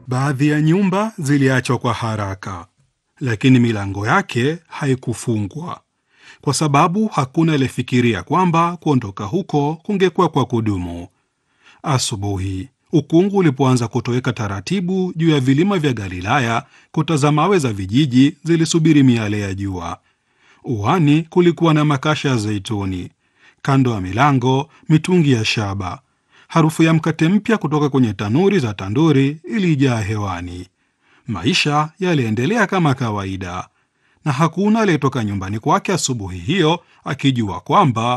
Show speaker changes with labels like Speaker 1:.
Speaker 1: Baadhi ya nyumba ziliachwa kwa haraka, lakini milango yake haikufungwa kwa sababu hakuna aliyefikiria kwamba kuondoka huko kungekuwa kwa kudumu. Asubuhi ukungu ulipoanza kutoweka taratibu juu ya vilima vya Galilaya, kuta za mawe za vijiji zilisubiri miale ya jua. Uani kulikuwa na makasha ya zeituni, kando ya milango mitungi ya shaba. Harufu ya mkate mpya kutoka kwenye tanuri za tanduri ilijaa hewani. Maisha yaliendelea kama kawaida, na hakuna aliyetoka nyumbani kwake asubuhi hiyo akijua kwamba